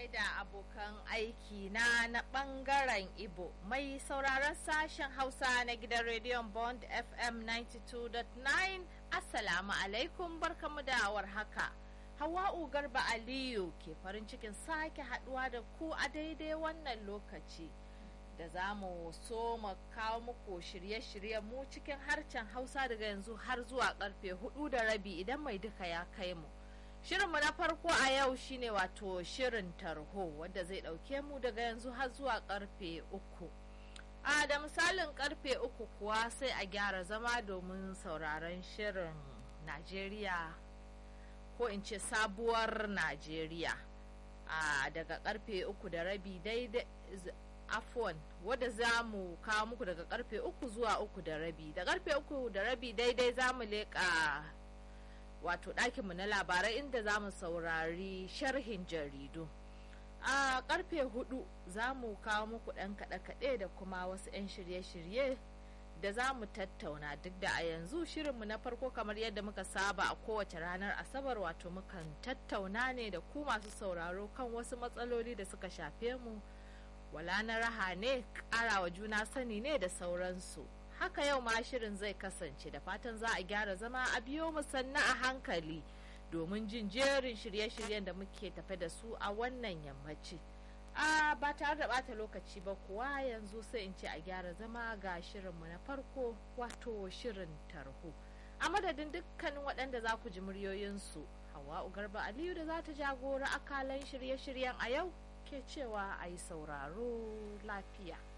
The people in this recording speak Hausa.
gaida abokan aiki na na bangaren Ibo mai sauraron sashen Hausa na gidan rediyon Bond FM 92.9 Assalamu alaikum barkamu da haka. Hawa'u Garba Aliyu ke farin cikin sake haduwa da ku a daidai wannan lokaci da za mu so mu kawo muku shirye-shiryen mu cikin harshen Hausa daga yanzu har zuwa karfe hudu da rabi idan mai duka ya kai mu. Shirinmu na farko a yau shine wato shirin tarho wanda zai ɗauke mu daga yanzu har zuwa karfe uku. A da misalin karfe uku kuwa sai a gyara zama domin sauraron shirin Najeriya ko in ce sabuwar Najeriya. A daga karfe uku da rabi daidai afon wadda za mu kawo muku daga karfe uku zuwa uku da rabi. Da karfe uku da rabi daidai za mu leƙa wato ɗakinmu na labarai inda za mu saurari sharhin jaridu a karfe hudu za mu kawo muku ɗan kaɗe-kaɗe da kuma wasu 'yan shirye-shirye da za mu tattauna duk da a yanzu shirinmu na farko kamar yadda muka saba a kowace ranar asabar wato mukan tattauna ne da ku masu sauraro kan wasu matsaloli da suka shafe mu wala na raha ne ƙarawa juna sani ne da sauransu haka yau ma shirin zai kasance da fatan za a gyara zama a biyo mu sannu a hankali domin jin jerin shirye-shiryen da muke tafe da su a wannan yammaci a ba tare da bata lokaci ba kuwa yanzu sai in ce a gyara zama ga shirinmu na farko wato shirin tarho a madadin dukkanin waɗanda za ku ji muryoyinsu hawa garba aliyu da za ta jagora akalan shirye-shiryen a yau ke cewa a yi sauraro lafiya